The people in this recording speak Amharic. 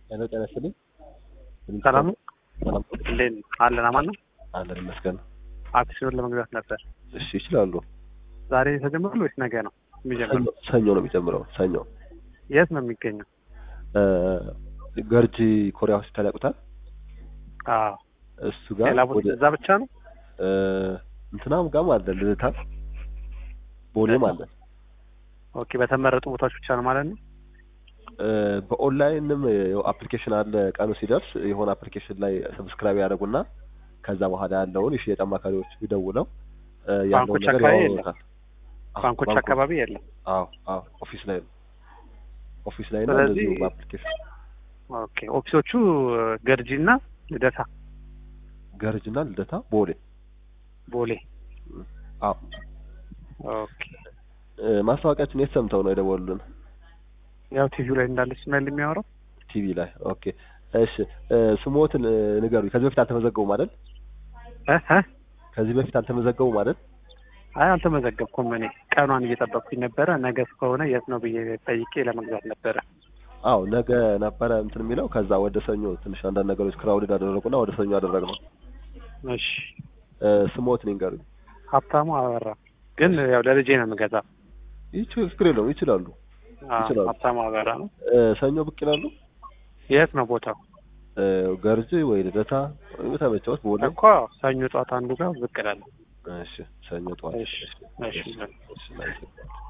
ሄሎ ጤና ይስጥልኝ። ሰላም ነው? ሰላም እንዴት ነው? አለን አማን ነው። አለን ይመስገን። አክሲዮን ለመግዛት ነበር። እሺ ይችላሉ። ዛሬ ተጀምሯል ወይስ ነገ ነው የሚጀምረው? ሰኞ- ሰኞ ነው የሚጀምረው። ሰኞ የት ነው የሚገኘው? እ፣ ገርጂ ኮሪያ ሆስፒታል ያውቁታል? አዎ እሱ ጋር ሌላ ቦታ ወደ እዛ ብቻ ነው? እ፣ እንትናም ጋም አለ ልደታ፣ ቦሌም አለ። ኦኬ በተመረጡ ቦታዎች ብቻ ነው ማለት ነው። እ፣ በኦንላይንም አፕሊኬሽን አለ። ቀኑ ሲደርስ የሆነ አፕሊኬሽን ላይ ሰብስክራይብ ያደርጉና ከዛ በኋላ ያለውን የሽያጭ አማካሪዎች ቢደውለው እ፣ ያለውን ባንኮች ነገር አካባቢ ያወሩታል። አዎ፣ ባንኮች ባንኮች አካባቢ የለም። አዎ አዎ ኦፊስ ላይ ነው። ኦፊስ ላይ ነው ስለዚህ- እንደዚሁ በአፕሊኬሽን ኦኬ ኦፊሶቹ ገርጂ እና ልደታ፣ ገርጅና ልደታ ቦሌ ቦሌ። አዎ ኦኬ እ፣ ማስታወቂያችን የት ሰምተው ነው የደወሉልን? ያው ቲቪው ላይ እንዳለች ስማይል የሚያወራው ቲቪ ላይ ኦኬ እሺ እ፣ ስሞትን እ፣ ንገሩኝ ከዚህ በፊት አልተመዘገቡም አይደል እ እ ከዚህ በፊት አልተመዘገቡም አይደል አይ አልተመዘገብኩም። እኔ ቀኗን እየጠበቅኩኝ ነበረ። ነገ እስከሆነ የት ነው ብዬ ጠይቄ ለመግዛት ነበረ። አዎ ነገ ነበረ እንትን የሚለው ከዛ ወደ ሰኞ ትንሽ አንዳንድ ነገሮች ክራውድድ አደረጉና ወደ ሰኞ አደረግነው እሺ እ፣ ስሞትን ይንገሩኝ ሀብታሙ አበራ ግን ያው ለልጄ ነው የምገዛው። ይች ችግር የለውም ይችላሉ አዎ፣ ይችላሉ። ሀብታሙ አበራ ነው። እ፣ ሰኞ ብቅ ይላሉ የት ነው ቦታው? እ፣ ገርጅ ወይ ልደታ ወይ በተመቸዎት ቦሌ እኮ ሰኞ ጠዋት አንዱ ጋር ብቅ እላለሁ። እሺ ሰኞ ጠዋት እሺ፣ እሺ። እሺ፣ እሺ፣